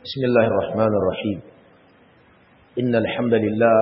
بسم الله الرحمن الرحيم إن الحمد لله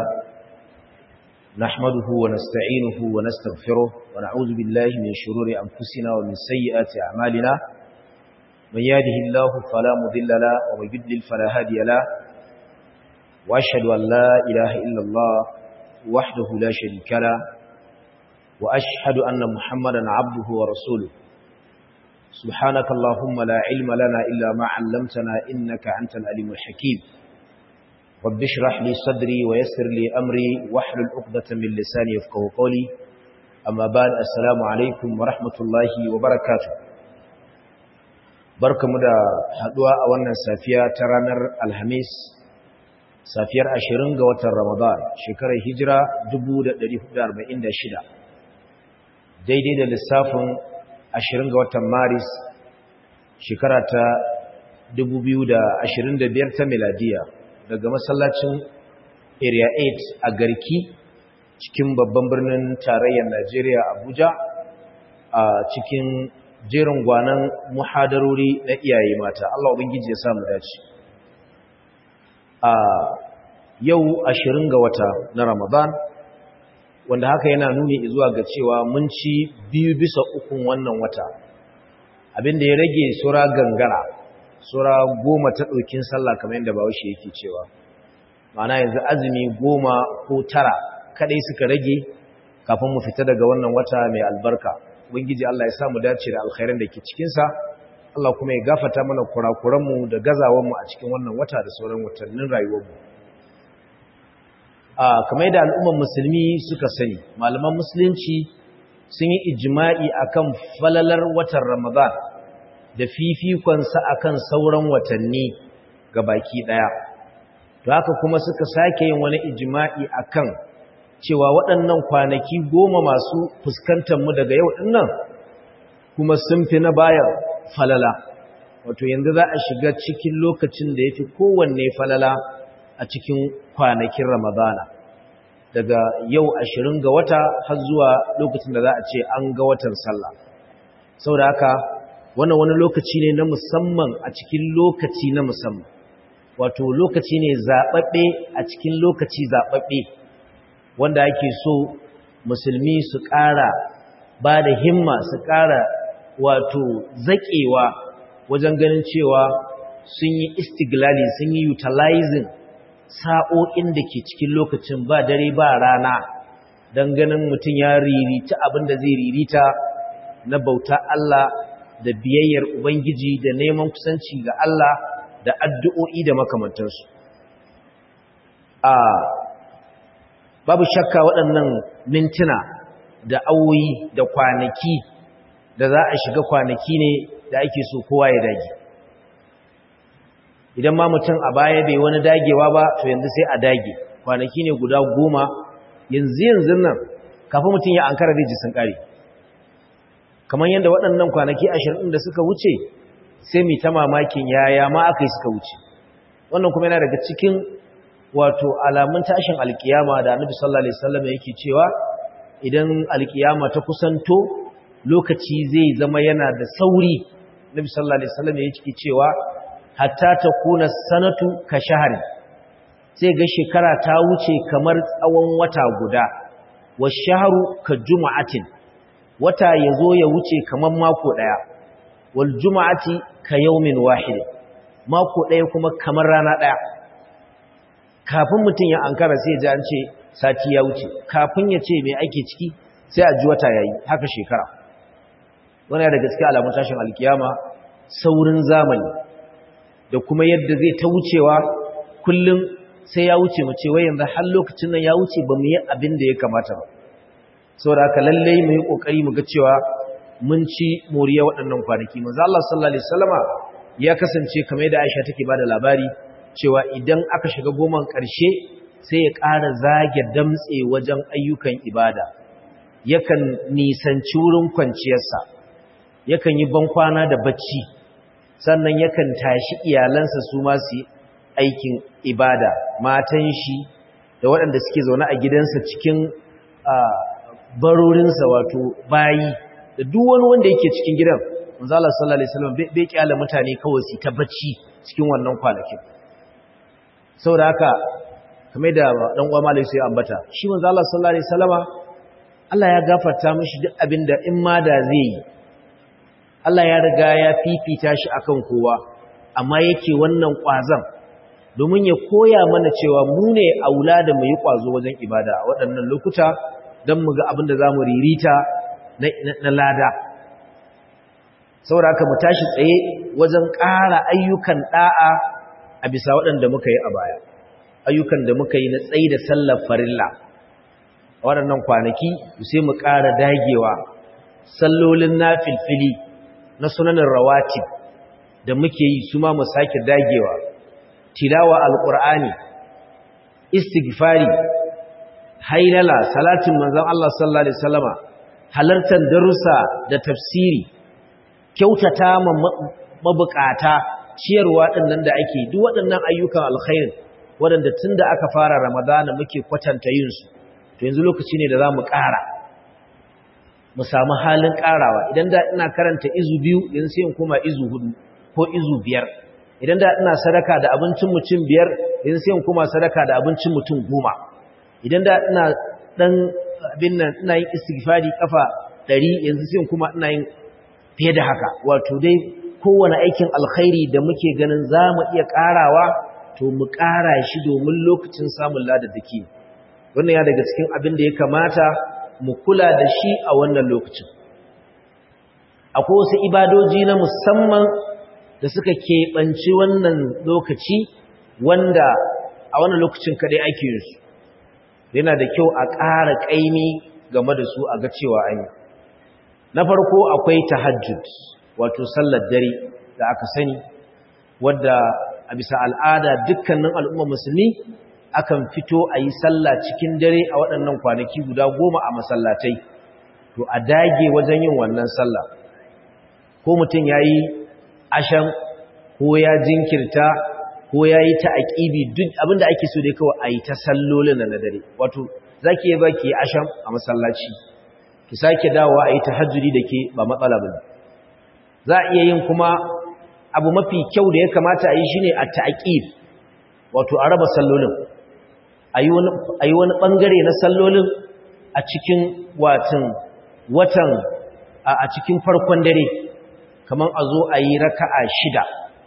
نحمده ونستعينه ونستغفره ونعوذ بالله من شرور أنفسنا ومن سيئات أعمالنا من يهده الله فلا مضل له ومن يضلل فلا هادي له وأشهد أن لا إله إلا الله وحده لا شريك له وأشهد أن محمدا عبده ورسوله سبحانك اللهم لا علم لنا إلا ما علمتنا إنك أنت الأليم الحكيم رب اشرح لي صدري ويسر لي أمري واحلل عقدة من لساني يفقه قولي أما بعد السلام عليكم ورحمة الله وبركاته barkamu da haduwa a wannan safiya ta ranar alhamis safiyar 20 ga watan ramadan shekarar hijira 1446 daidai da lissafin ashirin ga watan maris shekara ta biyar ta miladiya daga masallacin area 8 a garki cikin babban birnin tarayyar najeriya abuja a cikin jerin gwanan muhadarori na iyaye mata allah ubangiji ya samu dace a yau ashirin ga wata na ramadan wanda haka yana nuni zuwa ga cewa mun ci biyu bisa ukun wannan wata abinda ya rage sura gangara sura goma ta ɗaukin sallah kamar yadda bawashi yake cewa ma'ana yanzu azumi goma ko tara kaɗai suka rage kafin mu fita daga wannan wata mai albarka ubangiji Allah ya samu dace da alkhairan da ke cikinsa Allah kuma ya gafata mana kurakuranmu da gazawanmu a cikin wannan wata da sauran watannin rayuwarmu kamar yadda al'umman musulmi suka sani malaman musulunci sun yi ijima'i akan falalar watan ramadan da fifikonsa akan sauran watanni ga baki ɗaya to haka kuma suka sake yin wani ijima'i akan cewa waɗannan kwanaki goma masu fuskantarmu daga yau ɗinnan kuma sun fi na bayan falala wato yanzu za a shiga cikin lokacin da ya fi kowanne falala a cikin kwanakin Ramadana daga yau ashirin ga wata har zuwa lokacin da za a ce an ga watan sallah saboda haka wannan wani lokaci ne na musamman a cikin lokaci na musamman wato lokaci ne zaɓaɓɓe a cikin lokaci zaɓaɓɓe wanda ake so musulmi su ƙara ba da himma su ƙara wato zaƙewa wajen ganin cewa sun yi istiglali sun yi utilizing sa'o'in da ke cikin lokacin ba dare ba rana don ganin mutum ya ririta abin da zai ririta na bauta Allah da biyayyar Ubangiji da neman kusanci ga Allah da addu'o'i da makamantarsu. A babu shakka waɗannan mintuna da awoyi da kwanaki da za a shiga kwanaki ne da ake so kowa ya dage. idan ma mutum a baya bai wani dagewa ba to yanzu sai a dage kwanaki ne guda goma yanzu yanzu nan kafin mutum ya ankara zai ji sun kare kamar yadda waɗannan kwanaki ashirin da suka wuce sai mai ta mamakin yaya ma aka yi suka wuce wannan kuma yana daga cikin wato alamun tashin alkiyama da annabi sallallahu alaihi wasallam yake cewa idan alkiyama ta kusanto lokaci zai zama yana da sauri annabi sallallahu alaihi wasallam yake cewa hatta ta kuna sanatu ka shahari sai ga shekara ta wuce kamar tsawon wata guda wa shaharu ka juma'atin wata ya zo ya wuce kamar mako ɗaya wal juma'ati ka yaumin wahid mako ɗaya kuma kamar rana ɗaya kafin mutum ya ankara sai ji an ce sati ya wuce kafin ya ce mai ake ciki sai a ji wata yayi haka shekara wani da gaske alamun tashin alkiyama saurin zamani da kuma yadda zai ta wucewa kullum sai ya wuce mu ce wai yanzu har lokacin nan ya wuce ba mu yi abin da ya kamata ba saboda haka lalle mu yi kokari mu ga cewa mun ci moriya waɗannan kwanaki manzo Allah sallallahu alaihi wasallama ya kasance kamar yadda Aisha take bada labari cewa idan aka shiga goman ƙarshe sai ya ƙara zage damtse wajen ayyukan ibada yakan nisanci wurin kwanciyarsa yakan yi bankwana da bacci sannan yakan tashi iyalansa su ma su aikin ibada matan shi da waɗanda suke zaune a gidansa cikin barorinsa wato bayi da duk wani wanda yake cikin gidan manzo Allah sallallahu alaihi wasallam bai kyale mutane kawai su ta bacci cikin wannan kwanakin saboda haka kamar da dan uwa malai sai ambata shi manzo Allah sallallahu alaihi wasallama Allah ya gafarta mishi duk abinda in ma da zai yi Allah ya riga ya fifita shi akan kowa amma yake wannan kwazan domin ya koya mana cewa mu ne aula da mu yi kwazo wajen ibada a waɗannan lokuta don mu ga abin da za mu ririta na lada saboda haka mu tashi tsaye wajen ƙara ayyukan ɗa'a a bisa waɗanda muka yi a baya ayyukan da muka yi na tsaye da sallar farilla a waɗannan kwanaki sai mu ƙara dagewa sallolin na filfili na sunanin rawatib da muke yi su ma mu sake dagewa tilawa alƙur'ani istighfari hailala salatin manzon Allah sallallahu alaihi wasallama halartar darussa da tafsiri kyautata ma mabukata ciyarwa dinnan da ake duk waɗannan ayyukan alkhairi waɗanda tunda aka fara ramadana muke kwatanta yin su to yanzu lokaci ne da zamu ƙara mu samu halin ƙarawa idan da ina karanta izu biyu yanzu sai in koma izu hudu ko izu biyar idan da ina sadaka da abincin mutum biyar yanzu sai in koma sadaka da abincin mutum goma idan da ina dan abin nan ina yin istighfari kafa 100 yanzu sai kuma ina yin fiye da haka wato dai kowane aikin alkhairi da muke ganin zamu iya karawa to mu kara shi domin lokacin samun ladadaki wannan ya daga cikin abin da ya kamata mu kula da shi a wannan lokacin akwai wasu ibadoji na musamman da suka keɓanci wannan lokaci wanda a wannan lokacin kadai ake yin su yana da kyau a ƙara ƙaimi game da su a ga cewa an yi na farko akwai tahajjud wato sallar dare da aka sani wadda a bisa al'ada dukkanin al'umma musulmi akan fito a yi sallah cikin dare a waɗannan kwanaki guda goma a masallatai to a dage wajen yin wannan sallah ko mutum ya yi ashan ko ya jinkirta ko ya yi ta aƙibi duk abinda ake so dai kawai a yi ta sallolin na dare wato za ki yi ba ki yi asham a masallaci ki sake dawowa a yi ta hajjuri da ke ba matsala ba za a iya yin kuma abu mafi kyau da ya kamata a yi shi ne a ta'aƙib wato a raba sallolin a yi wani ɓangare na sallolin a cikin watan watan a cikin farkon dare kamar a zo a yi raka'a shida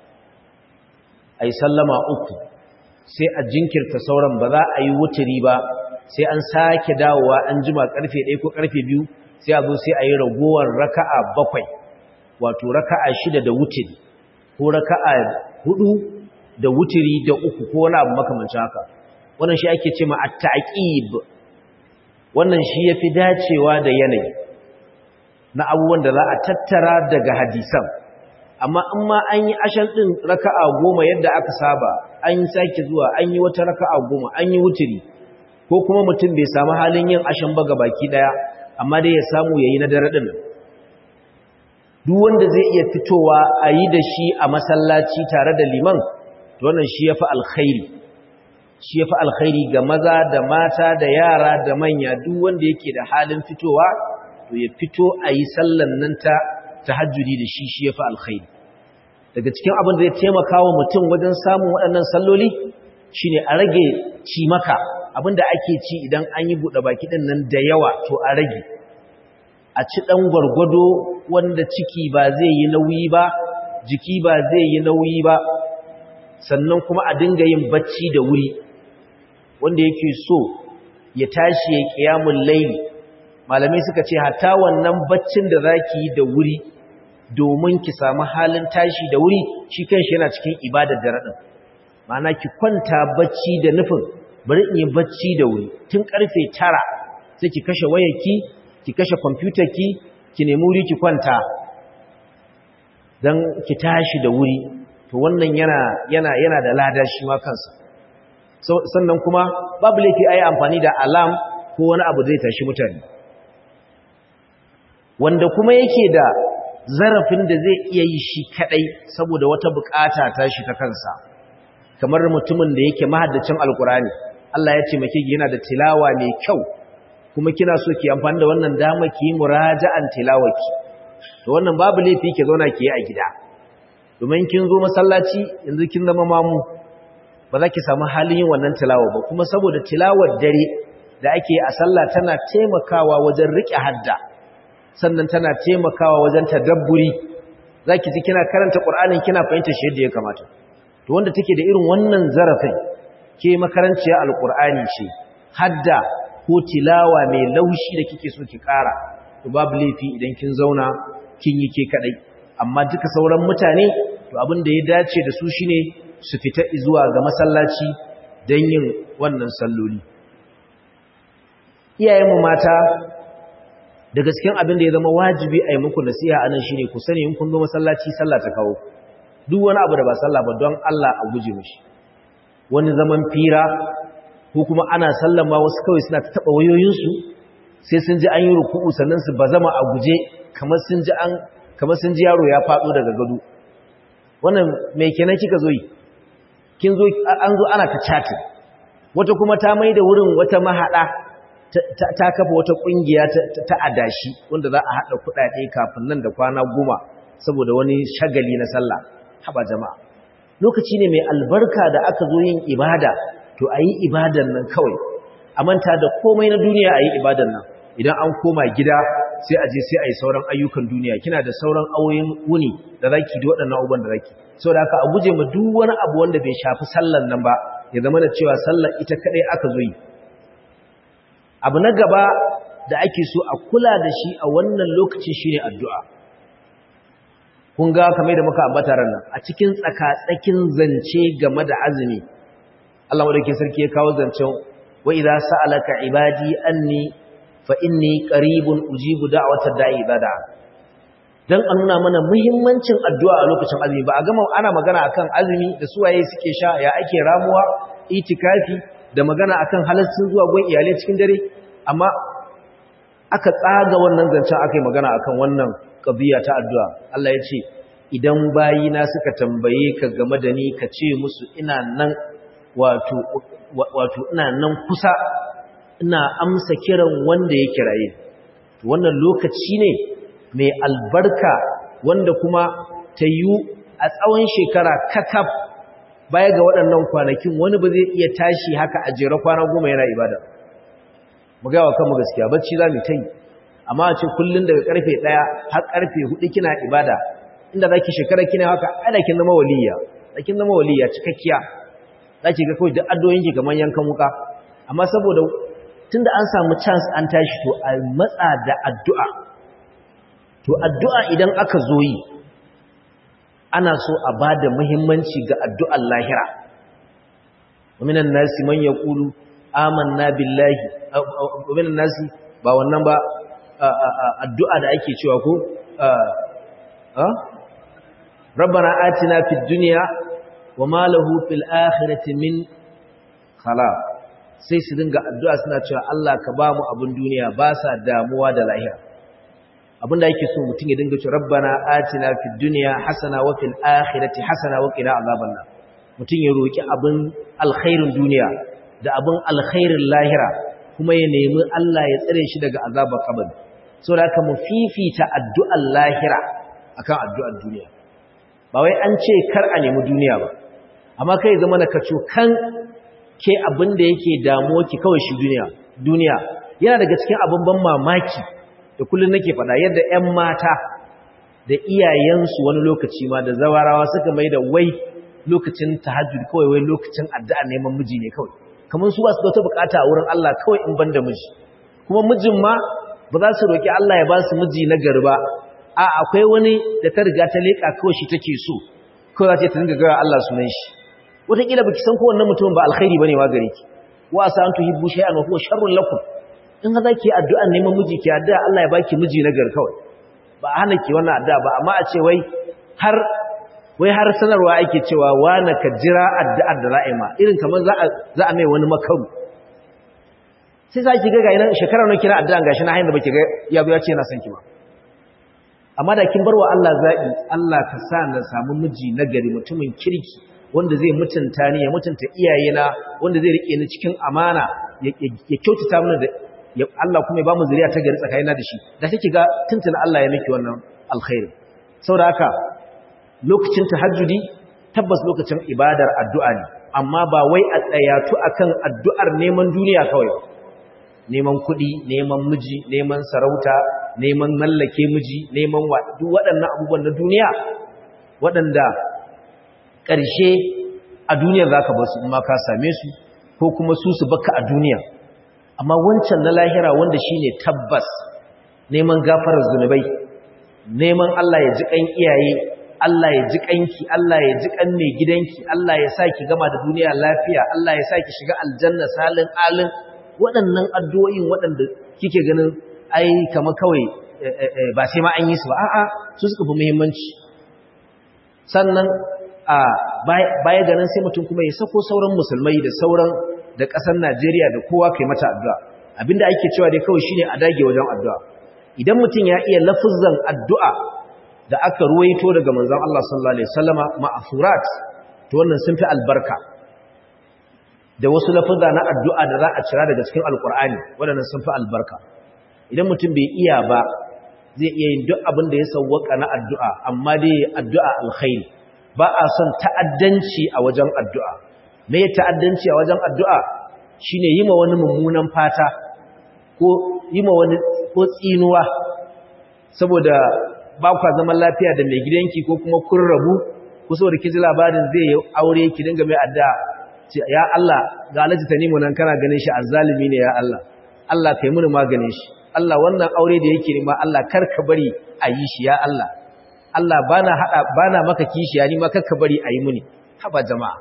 a yi sallama uku sai a jinkirta sauran ba za a yi wuturi ba sai an sake dawowa an jima karfe ɗaya ko karfe biyu sai a zo sai a yi ragowar raka'a bakwai wato raka'a shida da wuturi ko raka'a hudu da wuturi da uku ko wani abu makamancin haka wannan shi ake ce ma at-ta'qib wannan shi yafi dacewa da yanayi na abubuwan da za a tattara daga hadisan amma in ma an yi ashan ɗin raka'a goma yadda aka saba an yi sake zuwa an yi wata raka'a goma an yi wuturi ko kuma mutum bai samu halin yin ashan ba ga baki ɗaya amma dai ya samu ya yi na dare ɗin duk wanda zai iya fitowa a yi da shi a masallaci tare da liman to wannan shi ya fi alkhairi shi ya fi alkhairi ga maza da mata da yara da manya duk wanda yake da halin fitowa to ya fito a yi sallan nan ta tahajjudi da shi shi ya fi alkhairi daga cikin abin da ya taimaka wa mutum wajen samun waɗannan salloli shine a rage cimaka abin da ake ci idan an yi buɗe baki ɗin nan da yawa to a rage a ci ɗan gwargwado wanda ciki ba zai yi nauyi ba jiki ba zai yi nauyi ba sannan kuma a dinga yin bacci da wuri wanda yake so ya tashi ya ƙiyamun laili malamai suka ce hatta wannan baccin da zaki yi da wuri domin ki samu halin tashi da wuri shi kanshi yana cikin ibadar da radin ma'ana ki kwanta bacci da nufin bari in yi bacci da wuri tun karfe 9 sai ki kashe wayarki ki kashe computer ki ki nemi wuri ki kwanta dan ki tashi da wuri to wannan yana yana yana da lada shi ma kansa sannan kuma babu laifi ayi amfani da alarm ko wani abu zai tashi mutane wanda kuma yake da zarafin da zai iya yi shi kadai saboda wata bukata ta shi ta kansa kamar mutumin da yake mahaddacin alkurani Allah ya ce maki yana da tilawa mai kyau kuma kina so ki amfani da wannan dama ki yi muraja'an tilawaki to wannan babu laifi ke zauna ke yi a gida domin kin zo masallaci yanzu kin zama mamu ba za ki samu halin yin wannan tilawa ba kuma saboda tilawar dare da ake a sallah tana taimakawa wajen riƙe hadda sannan tana taimakawa wajen tadabburi za ki ji kina karanta ƙur'anin kina fahimta shi yadda ya kamata to wanda take da irin wannan zarafin ke makaranciya alƙur'ani ce hadda ko tilawa mai laushi da kike so ki ƙara to babu laifi idan kin zauna kin yi ke kadai amma duka sauran mutane to abin da ya dace da su shine su fita zuwa ga masallaci don yin wannan salloli iyayenmu mata da gaskiyan abin da ya zama wajibi a yi muku nasiha anan shine ku sani in kun zo masallaci sallah ta kawo duk wani abu da ba sallah ba don Allah a guje mishi wani zaman fira ko kuma ana sallama wasu kawai suna ta taba wayoyinsu sai sun ji an yi ruku'u sannan su bazama a guje kamar sun ji an kamar sun ji yaro ya faɗo daga gado wannan mai kenan kika zo yi kin zo an zo ana ta chatting wata kuma ta mai da wurin wata mahada ta kafa wata kungiya ta adashi wanda za a hada kudade kafin nan da kwana goma saboda wani shagali na sallah haba jama'a lokaci ne mai albarka da aka zo yin ibada to ayi ibadan nan kawai a manta da komai na duniya ayi ibadan nan idan an koma gida sai a je sai a yi sauran ayyukan duniya kina da sauran auyin wuni da zaki da waɗannan abubuwan da zaki saboda haka a guje ma duk wani abu wanda bai shafi sallan nan ba ya zama da cewa sallar ita kadai aka zo yi abu na gaba da ake so a kula da shi a wannan lokaci shine addu'a kun ga kamar da muka ambata ran nan a cikin tsaka-tsakin zance game da azumi Allah madaukakin sarki ya kawo zancen wa idza sa'alaka ibadi anni fa inni qaribun ujibu da'watad da'i bada dan a nuna mana muhimmancin addu'a a lokacin azumi ba a gama ana magana akan azumi da suwaye suke sha ya ake ramuwa itikafi da magana akan halaccin zuwa gun iyalai cikin dare amma aka tsaga wannan zancen aka yi magana akan wannan qadiya ta addu'a Allah ya ce idan bayina suka tambaye ka game da ni ka ce musu ina nan wato wato ina nan kusa ina amsa kiran wanda ya kiraye wannan lokaci ne mai albarka wanda kuma ta yi a tsawon shekara kakaf baya ga waɗannan kwanakin wani ba zai iya tashi haka a jera kwana goma yana ibada mu gawa kanmu gaskiya bacci za mu ta yi amma a ce kullum daga karfe ɗaya har karfe hudu kina ibada inda za ki shekara kina haka ana kin zama waliya da kin zama waliya cikakkiya za ki ga kawai duk addoyinki kamar yankan wuka amma saboda tunda an samu chance an tashi to a matsa da addu'a to addu'a idan aka zo yi ana so a ba da muhimmanci ga addu'ar lahira waminan nasi man ya ƙulu amanna billahi waminan nasi ba wannan ba addu'a da ake cewa ko rabbana atina fid duniya wa ma lahu fil akhirati min khalaq sai su dinga addu'a suna cewa Allah ka ba mu abin duniya ba sa damuwa da lahira abinda yake so mutum ya dinga cewa rabbana atina fid dunya hasana wa fil akhirati hasana wa qina azaban nar mutum ya roki abin alkhairin duniya da abin alkhairin lahira kuma ya nemi Allah ya tsare shi daga azabar kabari saboda haka mu fifita addu'ar lahira akan addu'ar duniya ba wai an ce kar a nemi duniya ba amma kai zama na kaco kan ke abin da yake damuwa ki kawai shi duniya duniya yana daga cikin abin ban mamaki da kullum nake faɗa yadda 'yan mata da iyayensu wani lokaci ma da zawarawa suka mai da wai lokacin tahajjud kawai wai lokacin addu'a neman miji ne kawai kamar su ba su da wata bukata a wurin Allah kawai in banda miji kuma mijin ma ba za su roki Allah ya ba su miji na gari ba a akwai wani da ta riga ta leka kawai shi take so kawai za ta dinga gara Allah sunan shi wataƙila baki san ko wannan mutumin ba alkhairi bane ma gare ki wa asa an tuhibbu shay'an wa huwa sharrun lakum in za ki addu'an neman miji ki addu'a Allah ya baki miji na gari kawai ba a hana ki wannan addu'a ba amma a ce wai har wai har sanarwa ake cewa wani ka jira addu'ar da ra'ima irin kamar za a mai wani makaru sai za ki ga ga ina shekarar nan kira addu'an gashi na hayin da baki ga ya ya ce na san ki ba amma da kin barwa Allah zabi Allah ka sa na samu miji na gari mutumin kirki wanda zai mutunta ni ya mutunta iyayena wanda zai rike ni cikin amana ya kyautata mana da Allah kuma ya ba mu zuriya ta gari tsakanina da shi da kike ga tuntuna Allah ya miki wannan alkhairi saboda haka lokacin tahajjudi tabbas lokacin ibadar addu'a ne amma ba wai a tsayatu akan addu'ar neman duniya kawai neman kuɗi neman miji neman sarauta neman mallake miji neman duk waɗannan abubuwan na duniya waɗanda ƙarshe a duniyar za ka basu in ma ka same su ko kuma su su baka a duniya amma wancan na lahira wanda shi ne tabbas neman gafarar zunubai neman Allah ya ji ƙan iyaye Allah ya ji ƙanki Allah ya ji ƙan mai gidanki Allah ya sa ki gama da duniya lafiya Allah ya sa ki shiga aljanna salin alin waɗannan addu'o'in waɗanda kike ganin ai kama kawai ba sai ma an yi su ba a'a su suka fi muhimmanci sannan a baya ganin sai mutum kuma ya sako sauran musulmai da sauran da ƙasar Najeriya da kowa kai mata addu'a abinda ake cewa dai kawai shine a dage wajen addu'a idan mutum ya iya lafuzan addu'a da aka ruwaito daga manzon Allah sallallahu alaihi wasallama ma'furat to wannan sun fi albarka da wasu lafuzza na addu'a da za a cira daga cikin alkur'ani waɗannan sun fi albarka idan mutum bai iya ba zai iya yin duk abin da ya sauwaka na addu'a amma dai addu'a alkhairi ba a son ta'addanci a wajen addu'a me ta'addanci a wajen addu'a shine yi ma wani mummunan fata ko yi ma wani ko tsinuwa saboda ba kwa zaman lafiya da mai gidanki ko kuma kun rabu ko saboda kiji labarin zai yi aure ki dinga mai addu'a ya Allah ga alaji tanimu nan kana ganin shi azzalimi ne ya Allah Allah kai muni maganin shi Allah wannan aure da yake nima Allah kar ka bari a yi shi ya Allah Allah bana hada bana maka kishi ya nima kar ka bari a yi muni haba jama'a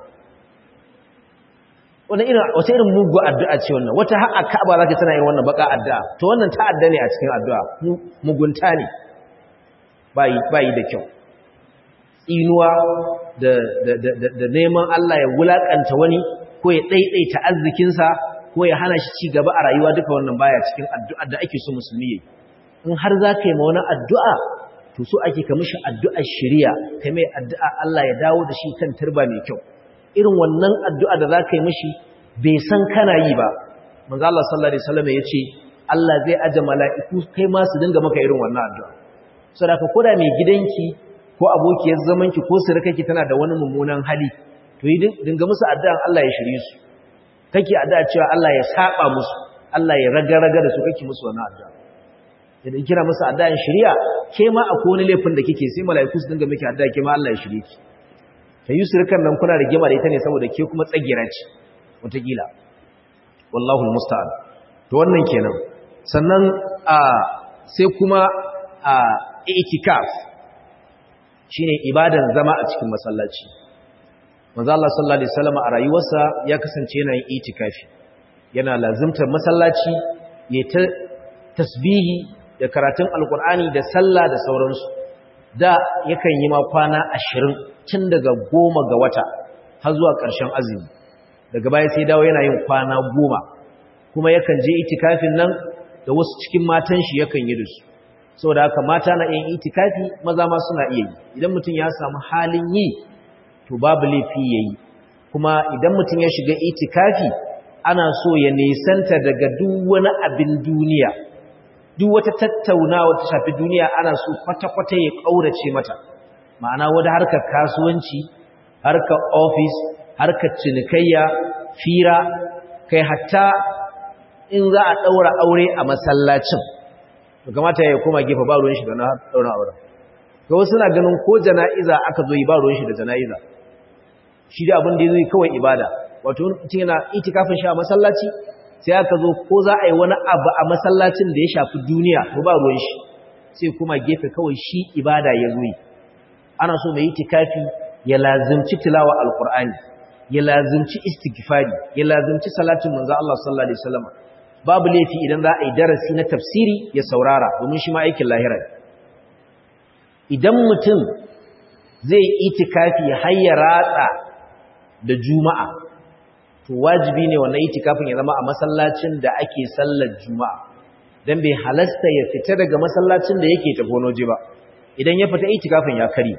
wannan irin wata irin mugu addu'a ce wannan wata har a Ka'aba zaka tana irin wannan baka addu'a to wannan ta'adda ne a cikin addu'a mugunta ne bai bai da kyau inuwa da, da, da, da neman Allah ya wulakanta wani ko ya ɗaiɗaita arzikinsa ko ya hana shi ci gaba a rayuwa duka wannan baya cikin addu'ar da ake so musulmi yi in har za ka yi ma wani addu'a to so ake ka mishi addu'ar shirya ka mai addu'a Allah ya dawo da shi kan turba mai kyau irin wannan addu'a da za ka yi mishi bai san kana yi ba manzo Allah sallallahu alaihi wasallam ya ce Allah zai aje mala'iku kai ma su dinga maka irin wannan addu'a saboda ka koda mai gidanki ko abokiyar zamanki ko surukanki tana da wani mummunan hali to yi dinga musu addu'an Allah ya shirye su kake addu'a cewa Allah ya saba musu Allah ya raga-raga da su kake musu wannan addu'a idan kira musu addu'an shiriya ke ma akwai wani laifin da kike sai mala'iku su dinga miki addu'a ke ma Allah ya shirye ki ta yi surukan nan kuna rigima da ita ne saboda ke kuma tsagira ce wataƙila wallahu almusta'an to wannan kenan sannan a sai kuma a itikaf shine ibadan zama a cikin masallaci manzo Allah sallallahu alaihi wasallam a rayuwarsa ya kasance yana yin itikafi yana lazimtar masallaci ya ta tasbihi da karatun alkur'ani da sallah da sauransu da yakan yi ma kwana 20 tun daga goma ga wata har zuwa ƙarshen azumi daga baya sai dawo yana yin kwana goma kuma yakan je itikafin nan da wasu cikin matan shi yakan yi da su saboda haka mata na yin itikafi maza ma suna iya yi idan mutum ya samu halin yi to babu laifi yayi kuma idan mutum ya shiga itikafi ana so ya nesanta daga duk wani abin duniya duk wata tattaunawa ta shafi duniya ana so kwata-kwata ya kaurace mata ma'ana wani harkar kasuwanci harkar office harkar cinikayya fira kai hatta in za a daura aure a masallacin kamata ya koma gefe ba ruwan shi da na daura auren ga wasu na ganin ko jana'iza aka zo yi ba ruwan shi da jana'iza shi da abin da zai kawai ibada wato mutum yana itikafin shi a masallaci sai aka zo ko za a yi wani abu a masallacin da ya shafi duniya to ba ruwan shi sai kuma gefe kawai shi ibada ya zo yi ana so mai itikafi ya lazimci tilawa alqur'ani ya lazimci istighfari ya lazimci salatin manzo Allah sallallahu alaihi wasallam babu laifi idan za a yi darasi na tafsiri ya saurara domin shi ma aikin lahira idan mutum zai itikafi har ya ratsa da juma'a to wajibi ne wannan itikafin ya zama a masallacin da ake sallar juma'a dan bai halasta ya fita daga masallacin da yake tafi wani ba idan ya fita itikafin ya kare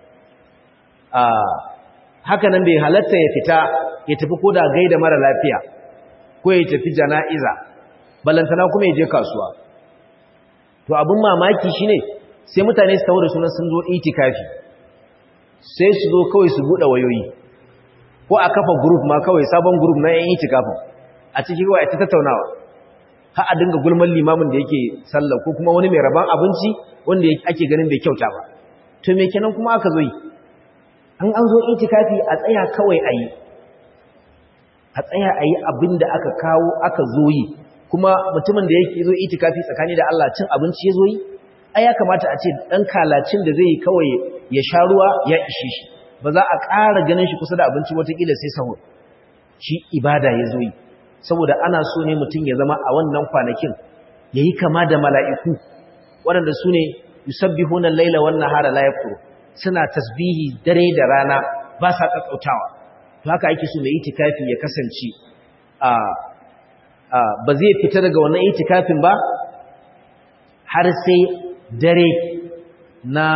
a haka nan bai halatta ya fita ya tafi koda gaida mara lafiya ko ya tafi jana'iza balantana kuma ya je kasuwa to abin mamaki shine sai mutane su tawo da sunan sun zo itikafi sai su zo kawai su buɗe wayoyi ko a kafa group ma kawai sabon group na yan itikafin a cikin kawai ta tattaunawa ha a dinga gulman limamin da yake sallah ko kuma wani mai rabon abinci wanda ake ganin bai kyauta ba to me kenan kuma aka zo yi an an zo itikafi a tsaya kawai a yi a tsaya a yi abin da aka kawo aka zo yi kuma mutumin da yake zo itikafi tsakani da Allah cin abinci ya zo yi ai ya kamata a ce dan kalacin da zai yi kawai ya sha ruwa ya ishe shi ba za a ƙara ganin shi kusa da abinci watakila sai sahur shi ibada ya zo yi saboda ana so ne mutum ya zama a wannan kwanakin ya yi kama da mala'iku waɗanda su ne yusabbihuna laila wan nahara la yaftur suna tasbihi dare da rana ba sa kakkautawa to haka ake so mai itikafi ya kasance a ba zai fita daga wannan itikafin ba har sai dare na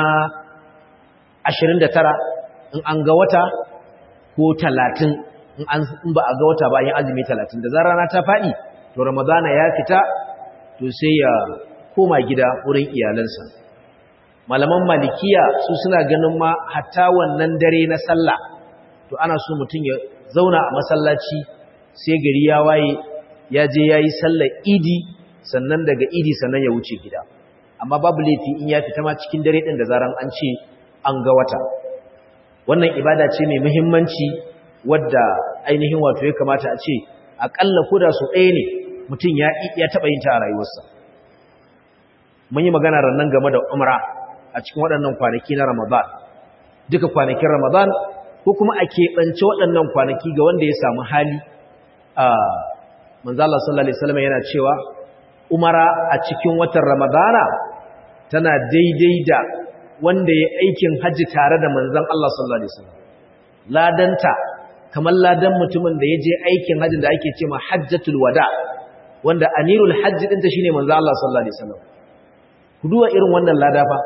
29 in an ga wata ko 30 in ba a ga wata ba yin azumi 30 da zarar rana ta faɗi to ramadana ya fita to sai ya koma gida wurin iyalansa malaman malikiya su suna ganin ma hatta wannan dare na sallah to ana so mutum ya zauna a masallaci sai gari ya waye ya je ya yi sallar idi sannan daga idi sannan ya wuce gida amma babu laifi in ya fita ma cikin dare ɗin da zaran an ce an ga wata wannan ibada ce mai muhimmanci wadda ainihin wato ya kamata a ce aƙalla ko da su ɗaya ne mutum ya taɓa yin ta a rayuwarsa mun yi magana rannan game da umra a cikin waɗannan kwanaki na ramadan duka kwanakin ramadan ko kuma a keɓance waɗannan kwanaki ga wanda ya samu hali a manzala sallallahu alaihi wasallam yana cewa umara a cikin watan ramadana tana daidai da wanda ya aikin hajji tare da manzon Allah sallallahu alaihi wasallam ladanta kamar ladan mutumin da ya je aikin hajjin da ake cewa hajjatul wada wanda amirul hajji ɗinta shine manzon Allah sallallahu alaihi wasallam ku duba irin wannan lada fa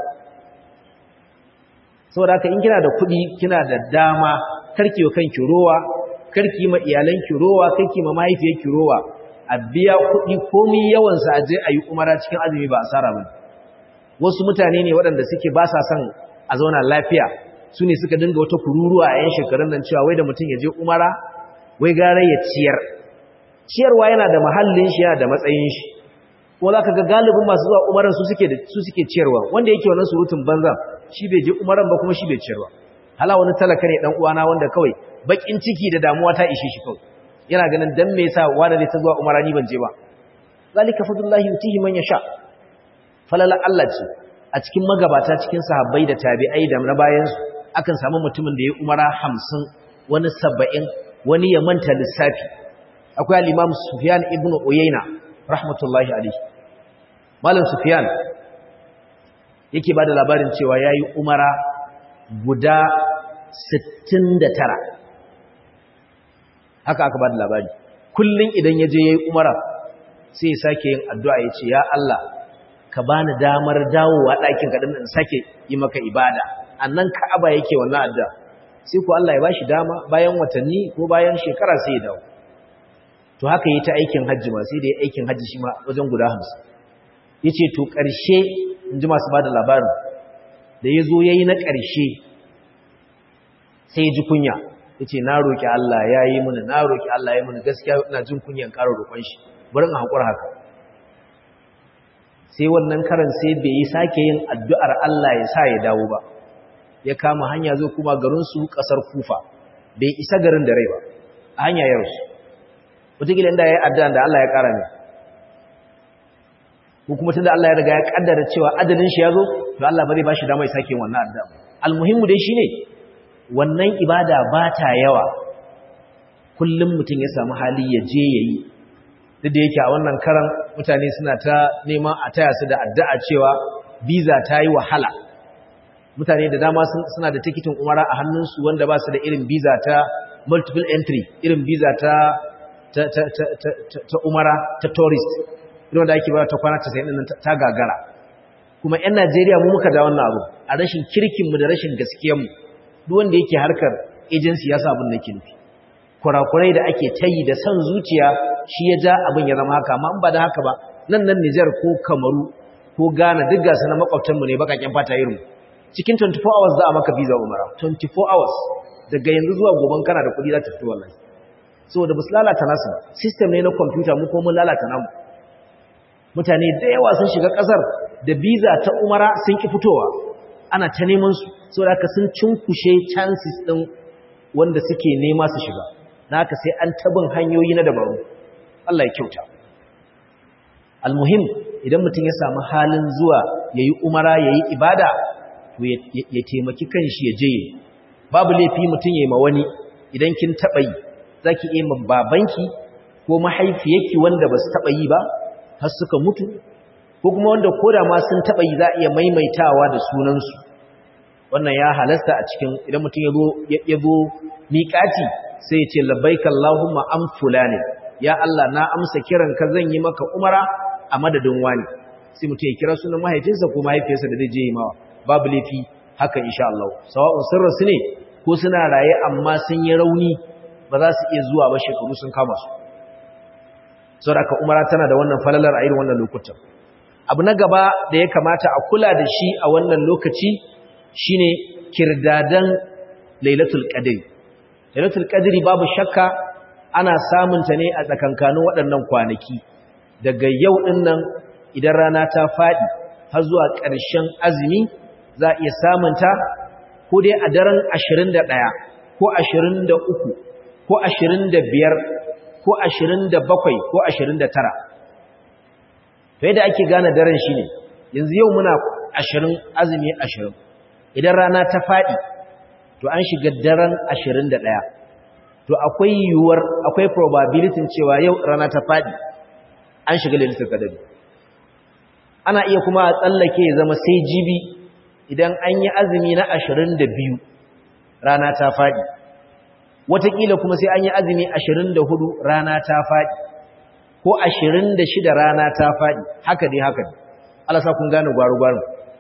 saboda haka in kina da kuɗi kina da dama karki wa kanki rowa karki ma iyalanki rowa karki ma mahaifiyarki rowa a biya kuɗi komai yawan sa aje ayi umara cikin azumi ba asara bane wasu mutane ne waɗanda suke ba sa son a zauna lafiya su ne suka dinga wata kururuwa a yan shekarun nan cewa wai da mutum ya je umara wai gara ya ciyar ciyarwa yana da mahallin shi yana da matsayin shi ko za ka ga galibin masu zuwa umaran su suke su suke ciyarwa wanda yake wannan surutun banza shi bai je umaran ba kuma shi bai ciyarwa hala wani talaka ne dan uwana wanda kawai bakin ciki da damuwa ta ishe shi kawai yana ganin dan me yasa wanda zai ta zuwa umara ni ban je ba zalika fadlullahi yutihi man yasha falala Allah ce a cikin magabata cikin sahabbai da tabi'ai da na bayan su akan samu mutumin da ya umara 50 wani 70 wani ya manta lissafi akwai al-Imam Sufyan ibn Uyayna rahmatullahi alaihi Malam Sufyan yake ba da labarin cewa ya yi umara guda 69 haka aka ba da labari kullum idan ya je ya yi umara sai ya sake yin addu'a ya ce ya Allah ka ba ni damar dawowa ɗakin kaɗin in sake yi maka ibada annan ka'aba yake wannan addu'a sai ku Allah ya ba shi dama bayan watanni ko bayan shekara sai ya dawo to haka yi ta aikin hajji ma sai da ya aikin hajji shi ma wajen guda hamsin ya ce to ƙarshe in ji masu ba da labarin da ya zo ya yi na ƙarshe sai ya ji kunya ya ce na roƙi Allah ya yi mini na roƙi Allah ya yi mini gaskiya ina jin kunyan ƙara roƙon shi bari in haƙura haka sai wannan karan sai bai yi sake yin addu'ar Allah ya sa ya dawo ba ya kama hanya zo kuma garinsu ƙasar kufa bai isa garin da rai ba a hanya ya rasu wataƙila inda ya yi addu'an da Allah ya ƙara ne ko kuma tunda Allah ya riga ya kaddara cewa adalin shi yazo to Allah ba zai bashi dama ya sake wannan addu'a almuhimmu dai shine wannan ibada ba ta yawa kullum mutum ya samu hali ya je yayi duk da yake a wannan karan mutane suna ta neman a taya su da addu'a cewa visa ta yi wahala mutane da dama suna da tikitin umara a hannunsu wanda ba su da irin visa ta multiple entry irin visa ta ta ta ta ta umara ta tourist irin da ake ba ta kwana 90 din ta gagara kuma ƴan Najeriya mu muka da wannan abu a rashin kirkin mu da rashin gaskiyar mu duk wanda yake harkar agency ya sa abin da nufi kurakurai da ake tayi da san zuciya shi ya ja abin ya zama haka amma in ba da haka ba nan nan Niger ko Kamaru ko Ghana duk gasu na makwabtanmu ne bakaken fata irin cikin 24 hours za a maka visa umara 24 hours daga yanzu zuwa goban kana da kuɗi za ta fito wallahi saboda ba su lalata nasu ba system ne na kwamfuta mu ko mun lalata namu mutane da yawa sun shiga ƙasar da visa ta umara sun ki fitowa ana ta neman su saboda haka sun cinkushe chances ɗin wanda suke nema su shiga na haka sai an tabin hanyoyi na dabaru Allah ya kyauta almuhim idan mutum ya samu halin zuwa yayi umara yayi ibada to ya taimaki kanshi ya je babu laifi mutum yayi ma wani idan kin taba yi zaki iya ma babanki ko mahaifiyarki wanda ba su taba yi ba har suka mutu ko kuma wanda koda ma sun taba yi za a iya maimaitawa da sunansu wannan ya halasta a cikin idan mutum ya zo ya zo miƙati sai ya ce labbaika Allahumma am fulani ya Allah na amsa kiranka zan yi maka umara a madadin wani sai mutum ya kira sunan mahaifinsa ko mahaifiyarsa da zai je yi mawa babu laifi haka insha Allah sawa'un sun rasu ne ko suna raye amma sun yi rauni ba za su iya zuwa ba shekaru sun kama su saboda haka umara tana da wannan falalar a irin wannan lokutan abu na gaba da ya kamata a kula da shi a wannan lokaci shine kirdadan lailatul qadri lailatul qadri babu shakka ana samun ta ne a tsakankanin waɗannan kwanaki daga yau din nan idan rana ta fadi har zuwa ƙarshen azumi za a iya samun ta ko dai a daren 21 ko 23 ko 25 ko 27 ko 29 to yadda ake gane daren shine yanzu yau muna 20 azumi 20 idan rana ta faɗi to an shiga daren 21 to akwai yiwuwar akwai probability cewa yau rana ta faɗi an shiga lailatul qadr ana iya kuma a tsallake ya zama sai jibi idan an yi azumi na 22 rana ta faɗi wataƙila kuma sai an yi azumi 24 rana ta faɗi ko 26 rana ta faɗi haka dai haka dai Allah sa kun gane gwaru-gwaru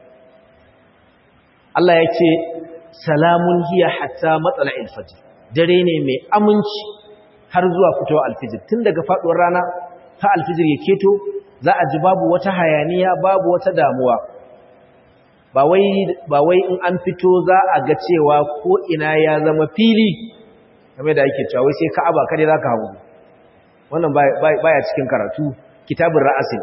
Allah ya ce salamun hiya hatta matsala alfajir dare ne mai aminci har zuwa fitowa alfijir tun daga faduwar rana ta alfijir ya keto za a ji babu wata hayaniya babu wata damuwa ba wai ba wai in an fito za a ga cewa ko ina ya zama fili game da yake cewa wai sai ka'aba kare zaka hawo wannan baya cikin karatu kitabun ra'asin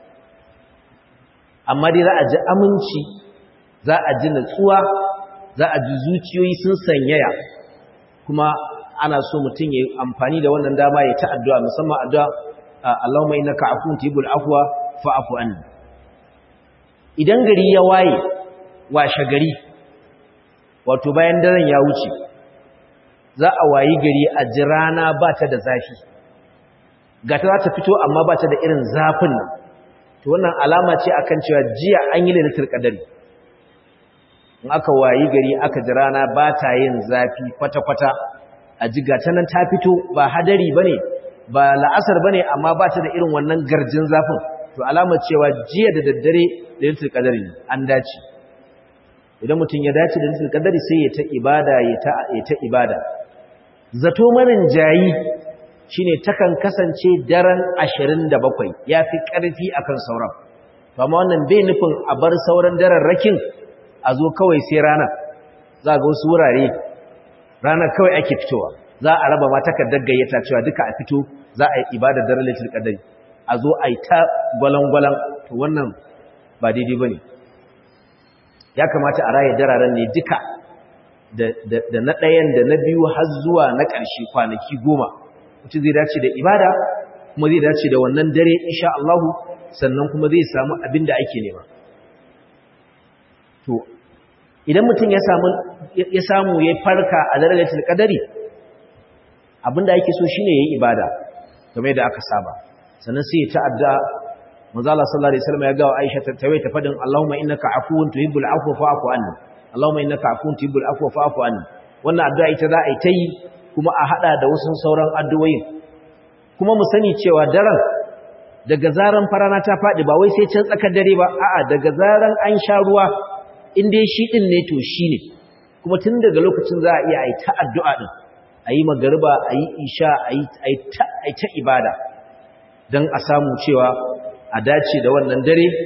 amma dai za a ji aminci za a ji natsuwa za a ji zuciyoyi sun sanyaya kuma ana so mutum ya yi amfani da wannan dama ya ta addu'a musamman addu'a Allahumma innaka afuwun tuhibbul afwa fa'fu anni idan gari ya waye washe gari wato bayan daren ya wuce za a wayi gari a ji rana ba ta da zafi ga ta za ta fito amma ba ta da irin zafin nan to wannan alama ce akan cewa jiya an yi lailatul qadari in aka wayi gari aka ji rana ba ta yin zafi kwata-kwata a jiga ta nan ta fito ba hadari ba ne ba la'asar ba ne amma ba ta da irin wannan garjin zafin to alamar cewa jiya da daddare da yantar kadari an dace idan mutum ya dace da yantar kadari sai ya ta ibada ya ta ibada zato manin jayi shine takan kasance daren 27 yafi karfi akan sauran to amma wannan bai nufin a bar sauran daren rakin a zo kawai sai rana za ga wasu wurare ranar kawai ake fitowa za a raba ma takardar gayyata cewa duka a fito za a yi ibadar daren lailatul qadari a zo a yi ta gwalangwalan to wannan ba daidai bane ya kamata a raye dararen ne duka da na ɗayan da na biyu har zuwa na ƙarshe kwanaki goma mutum zai dace da ibada kuma zai dace da wannan dare insha Allah sannan kuma zai samu abin da ake nema to idan mutum ya samu ya samu ya farka a darajatul qadari abinda yake so shine yayi ibada kamar yadda aka saba sannan sai ya ta'adda manzo Allah sallallahu alaihi wasallam ya ga Aisha ta tawaye ta fadin Allahumma innaka afuwun tuhibbul afwa fa'fu anni Allahumma innaka afuwun tuhibbul afwa fa'fu anni wannan addu'a ita za a yi ta yi kuma a hada da wasu sauran addu'o'in kuma mu sani cewa daren daga zaran farana ta fadi ba wai sai can tsakar dare ba a'a daga zaran an sha ruwa in dai shi din ne to shine kuma tun daga lokacin za a iya yi ta addu'a din ayi magariba ayi isha ayi ayi ta ayi ta ibada dan a samu cewa a dace da wannan dare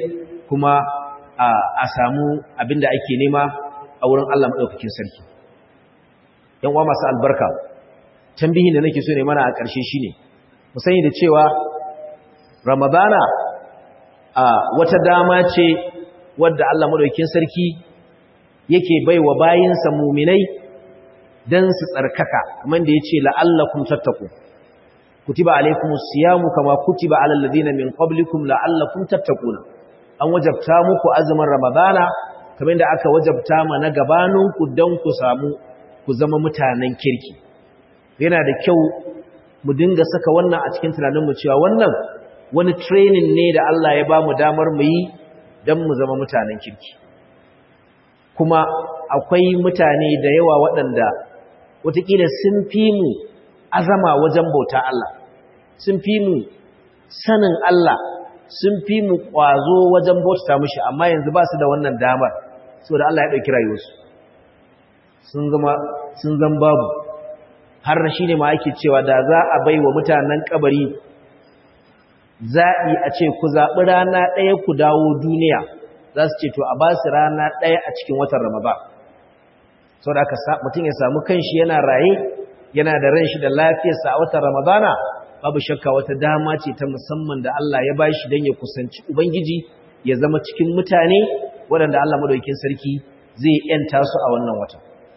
kuma a samu abin da ake nema a wurin Allah maɗaukakin sarki yan uwa masu albarka tambihin da nake so ne mana a ƙarshe shine mu sani da cewa ramadana a wata dama ce wadda Allah maɗaukakin sarki yake baiwa bayinsa muminai dan su tsarkaka kamar da yace la'allakum tattaqu kutiba alaykumus siyamu kama kutiba alal ladina min qablikum la'allakum tattaquna an wajabta muku azumin ramadana kamar da aka wajabta ma na gabaninku dan ku samu ku zama mutanen kirki yana da kyau mu dinga saka wannan a cikin tunanin mu cewa wannan wani training ne da Allah ya bamu damar mu yi dan mu zama mutanen kirki kuma akwai mutane da yawa waɗanda watakila sun fi mu azama wajen bauta Allah sun fi mu sanin Allah sun fi mu ƙwazo wajen bauta mushi amma yanzu ba su da wannan damar saboda Allah ya ɗauki rayuwarsu sun zama sun zan babu har shi ne ma ake cewa da za a bai wa mutanen kabari zaɓi a ce ku zaɓi rana ɗaya ku dawo duniya za su ce to a ba su rana ɗaya a cikin watan Ramadan sau da mutum ya samu kanshi yana raye yana da ran shi da lafiyarsa a watan ramadana babu shakka wata dama ce ta musamman da Allah ya bashi don ya kusanci ubangiji ya zama cikin mutane waɗanda Allah madaukakin sarki zai yanta su a wannan wata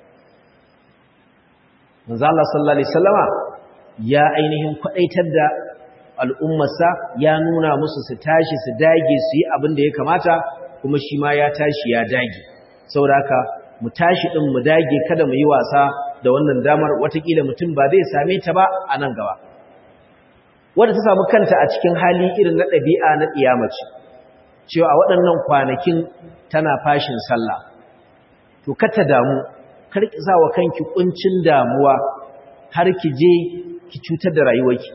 manzo Allah sallallahu alaihi wasallama ya ainihin kwadaitar da al'ummarsa ya nuna musu su tashi su dage su yi abin da ya kamata kuma shi ma ya tashi ya dage saboda haka mu tashi ɗin mu dage kada mu yi wasa da wannan damar watakila mutum ba zai same ta ba a nan gaba wadda ta samu kanta a cikin hali irin na ɗabi'a na ƙiyamaci cewa a waɗannan kwanakin tana fashin sallah to kata damu kar ki sa wa kanki kuncin damuwa har ki je ki cutar da rayuwarki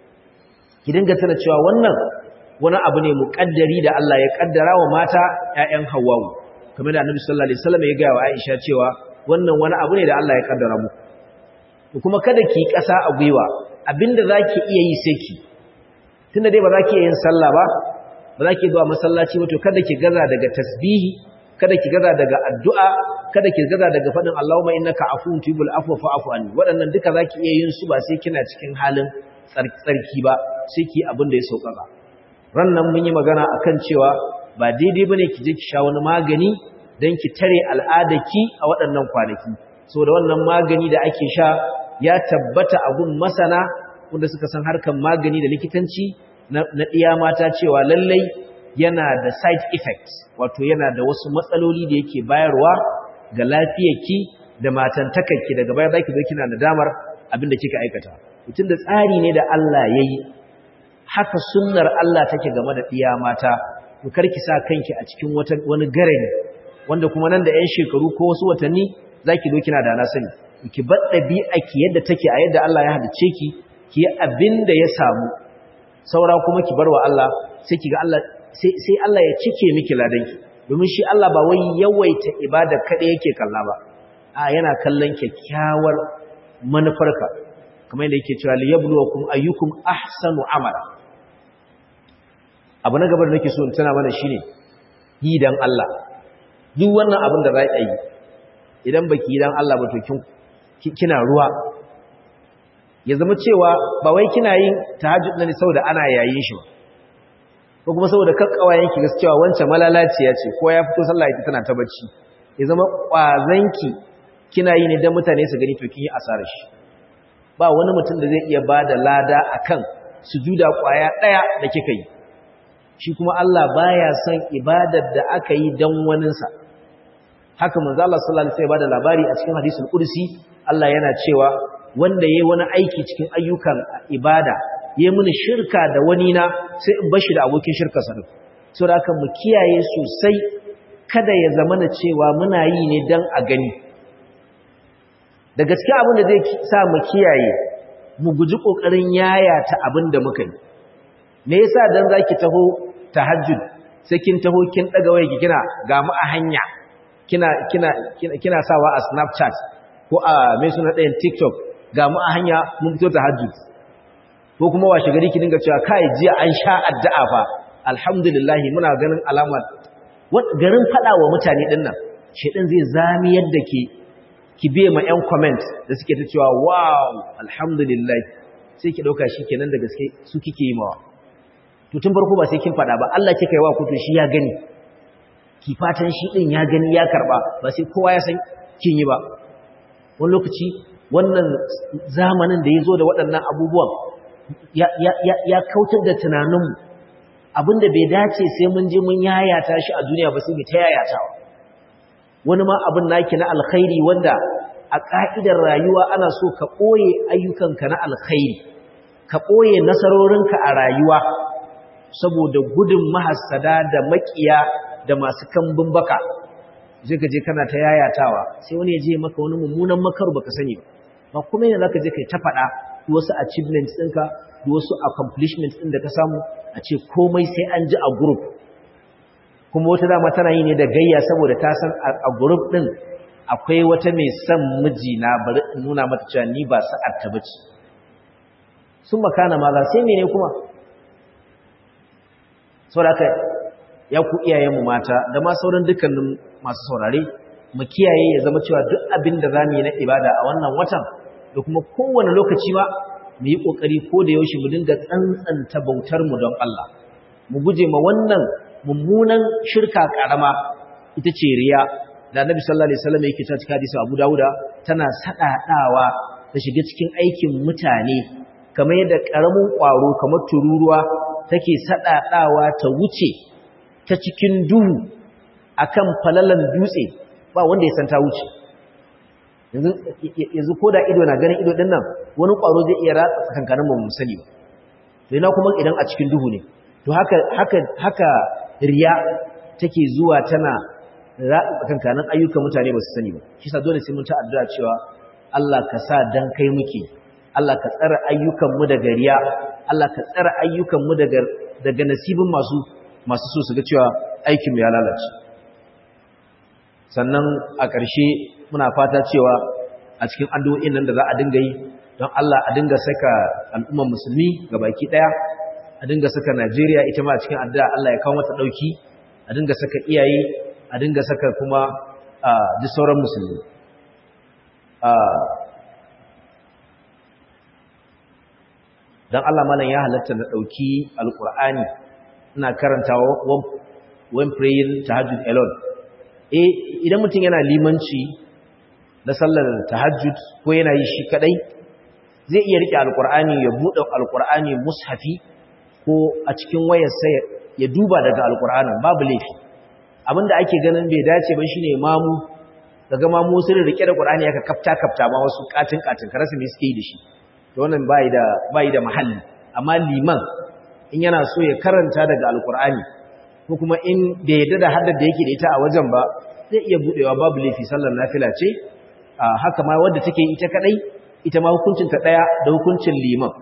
ki dinga tana cewa wannan wani abu ne muƙaddari da Allah ya ƙaddara wa mata ƴaƴan Hawwa'u kamar da Annabi sallallahu alaihi wasallam ya ga wa Aisha cewa wannan wani abu ne da Allah ya kaddara muku to kuma kada ki kasa a gwiwa abinda zaki iya yi sai ki tunda dai ba za ki yin sallah ba ba za ki zuwa masallaci ba to kada ki gaza daga tasbihi kada ki gaza daga addu'a kada ki gaza daga fadin Allahumma innaka afuwun tuhibbul afwa fa'fu anni waɗannan duka zaki iya yin su ba sai kina cikin halin tsarki ba sai ki abin da ya sauƙaƙa ran nan mun yi magana akan cewa ba daidai bane ki je ki sha wani magani dan ki tare al'adarki a waɗannan kwanaki saboda wannan magani da ake sha ya tabbata a gun masana wanda suka san harkan magani da likitanci na ɗiya mata cewa lallai yana da side effects wato yana da wasu matsaloli da yake bayarwa ga lafiyarki da matantakarki daga baya zaki zo kina nadamar abin da kika aikata mutum da tsari ne da Allah yayi haka sunnar Allah take game da ɗiya mata to karki sa kanki a cikin wata wani garani wanda kuma nan da 'yan shekaru ko wasu watanni zaki zo kina da na sani ki bar ɗabi'a ki yadda take a yadda Allah ya halice ki ki yi abin da ya samu saura kuma ki bar wa Allah sai ki ga Allah sai sai Allah ya cike miki ladanki domin shi Allah ba wai yawaita ibada kada yake kalla ba a yana kallon kyakkyawar manufarka kamar yadda yake cewa liyabluwakum ayyukum ahsanu amala abu na gaba da nake so in tana mana shine yi dan Allah duk wannan abin da za a yi idan baki yi dan Allah ba to kin kina ruwa ya zama cewa ba wai kina yin tahajjud ne saboda ana yayin shi ba ko kuma saboda kakkawayen ki gaskiya wancan malalaciya ce ko ya fito sallah yake tana ta bacci ya zama kwazanki kina yi ne dan mutane su gani to kin yi asarar shi ba wani mutum da zai iya bada lada akan sujuda kwaya daya da kika yi shi kuma Allah baya son ibadar da aka yi dan waninsa haka manzo Allah sallallahu alaihi wasallam ya bada labari a cikin hadisul qudsi Allah yana cewa wanda yayi wani aiki cikin ayyukan ibada yayi mini shirka da wani na sai in bashi da abokin shirka sa duk saboda haka mu kiyaye sosai kada ya zamana cewa muna yi ne dan a gani da gaskiya abin da zai sa mu kiyaye mu guji kokarin yayata abin da muka yi me yasa dan zaki taho tahajjud sai kin taho kin daga waye ki kina ga mu a hanya kina kina kina sawa a Snapchat ko a mai suna ɗayan TikTok ga mu a hanya mun fito tahajjud ko kuma washe gari ki dinga cewa kai jiya an sha addu'a fa alhamdulillah muna ganin alama garin fada wa mutane din nan shedan zai zami yadda ke ki be ma ƴan comment da suke ta cewa wow alhamdulillah sai ki dauka kenan da gaske su kike yi mawa to tun farko ba sai kin fada ba Allah kika yi wa ku to shi ya gani ki fatan shi din ya gani ya karba ba sai kowa ya san kin yi ba wani lokaci wannan zamanin da ya zo da waɗannan abubuwan ya kautar da tunaninmu abinda bai dace sai mun je mun yayata shi a duniya ba sai mu ta yayatawa wani ma abin naki na alkhairi wanda a ka'idar rayuwa ana so ka ɓoye ayyukanka na alkhairi ka ɓoye nasarorinka a rayuwa saboda gudun mahassada da makiya da masu kambun baka je ka je kana ta yayatawa sai wani ya je maka wani mummunan makar baka sani ba ba kuma yana zaka je kai ta faɗa wasu achievements ɗinka da wasu accomplishments ɗin da ka samu a ce komai sai an ji a group kuma wata dama tana yi ne da gayya saboda ta san a group ɗin akwai wata mai son mijina bari in nuna mata cewa ni ba sa'ar ta bace sun makana maza sai mene kuma saboda haka ya ku iyayenmu mata da ma sauran dukkanin masu saurare mu kiyaye ya zama cewa duk abin da zamu yi na ibada a wannan watan da kuma kowane lokaci ba mu yi kokari ko da yaushe mu dinga tsantsanta bautar mu don Allah mu guje ma wannan mummunan shirka karama ita ce riya da Annabi sallallahu alaihi wasallam yake cewa cikin hadisi Abu Dawuda tana sadadawa ta shiga cikin aikin mutane kamar yadda karamin kwaro kamar tururuwa take sadadawa ta wuce ta cikin duhu akan falalan dutse ba wanda ya san ta wuce yanzu ko da ido na ganin ido din nan wani ƙwaro zai iya ratsa tsakankanin mu sani ba to ina kuma idan a cikin duhu ne to haka haka haka riya take zuwa tana ratsa tsakankanin ayyukan mutane ba su sani ba shi sa dole sai mun ta addu'a cewa Allah ka sa dan kai muke Allah ka tsara ayyukan mu daga riya Allah ka tsara ayyukan mu daga daga nasibin masu masu so su ga cewa aikin mu ya lalace sannan a ƙarshe muna fata cewa a cikin addu'o'in nan da za a dinga yi don Allah a dinga saka al'umman musulmi ga baki ɗaya a dinga saka Najeriya ita ma a cikin addu'a Allah ya kawo mata ɗauki a dinga saka iyaye a dinga saka kuma duk sauran musulmi don Allah malam ya halatta na ɗauki alƙur'ani ina karanta when praying tahajjud alone eh idan mutum yana limanci na sallar tahajjud ko yana yi shi kadai zai iya rike alqur'ani ya bude alqur'ani mushafi ko a cikin wayarsa ya duba daga alqur'anin babu laifi abinda ake ganin bai dace ba shine mamu daga mamu sun rike da qur'ani aka kafta kafta ma wasu katin katin karasu me suke yi da shi to wannan bai da bai da mahalli amma liman in yana so ya karanta daga alqur'ani ko kuma in bai yadda da haddar da yake da ita a wajen ba zai iya budewa babu laifi sallar nafila ce haka ma wadda take ita kadai ita ma hukuncin ta daya da hukuncin liman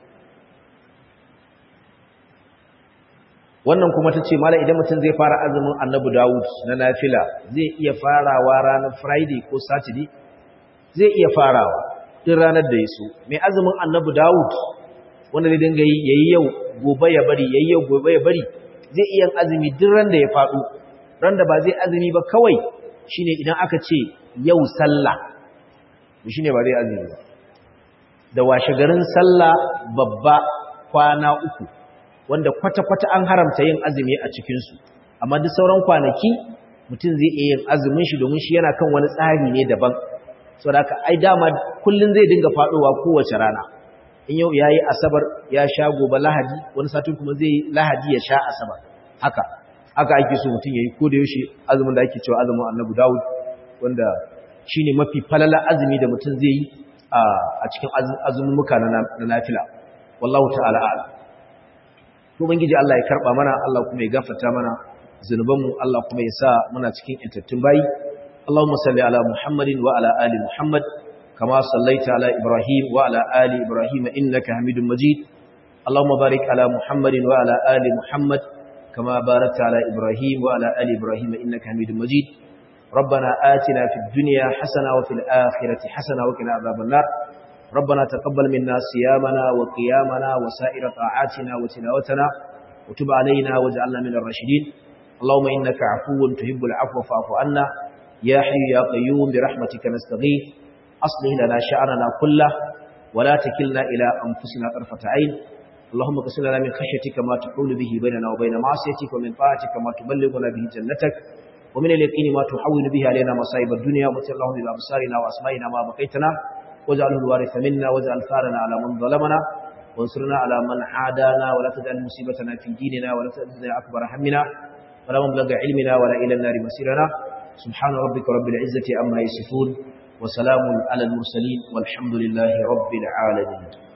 wannan kuma tace mala idan mutum zai fara azumin annabi Dawud na nafila zai iya farawa ranar Friday ko Saturday zai iya farawa din ranar da yaso mai azumin annabi Dawud wanda zai dinga yi yayi yau gobe ya bari yayi yau gobe ya bari zai iya azumi duk ran da ya faɗo ran da ba zai azumi ba kawai shine idan aka ce yau sallah shine ba zai azumi ba da washe garin sallah babba kwana uku wanda kwata-kwata an haramta yin azumi a cikinsu amma duk sauran kwanaki mutum zai iya yin azumin shi domin shi yana kan wani tsari ne daban saboda haka ai dama kullun zai dinga faɗowa kowace rana in yau yayi asabar ya sha gobe lahadi wani satin kuma zai lahadi ya sha asabar haka haka ake so mutum yayi ko da yaushe azumin da ake cewa azumin Annabi Dawud wanda shine mafi falala azumi da mutum zai yi a cikin azumin muka na nafila wallahu ta'ala a'lam to ubangiji Allah ya karba mana Allah kuma ya gafarta mana zunubanmu Allah kuma ya sa muna cikin intattun bayi Allahumma salli ala Muhammadin wa ala ali Muhammad kama sallaita ala Ibrahim wa ala ali Ibrahim innaka Hamidum Majid Allahumma barik ala Muhammadin wa ala ali Muhammad kama barakta ala Ibrahim wa ala ali Ibrahim innaka Hamidum Majid ربنا آتنا في الدنيا حسنة وفي الآخرة حسنة وقنا عذاب النار ربنا تقبل منا صيامنا وقيامنا وسائر طاعاتنا وتلاوتنا وتب علينا واجعلنا من الراشدين اللهم إنك عفو تحب العفو فاعف عنا يا حي يا قيوم برحمتك نستغيث أصلح لنا شأننا كله ولا تكلنا إلى أنفسنا طرفة عين اللهم قسم لنا من خشيتك ما تحول به بيننا وبين معصيتك ومن طاعتك ما تبلغنا به جنتك ومن اليقين ما تحول به علينا مصائب الدنيا ومتع اللهم بأبصارنا وأسمائنا ما بقيتنا واجعله الوارث منا واجعل ثارنا على من ظلمنا وانصرنا على من عادانا ولا تجعل مصيبتنا في ديننا ولا تجعل أكبر همنا ولا مبلغ علمنا ولا إلى النار مسيرنا سبحان ربك رب العزة أما يصفون وسلام على المرسلين والحمد لله رب العالمين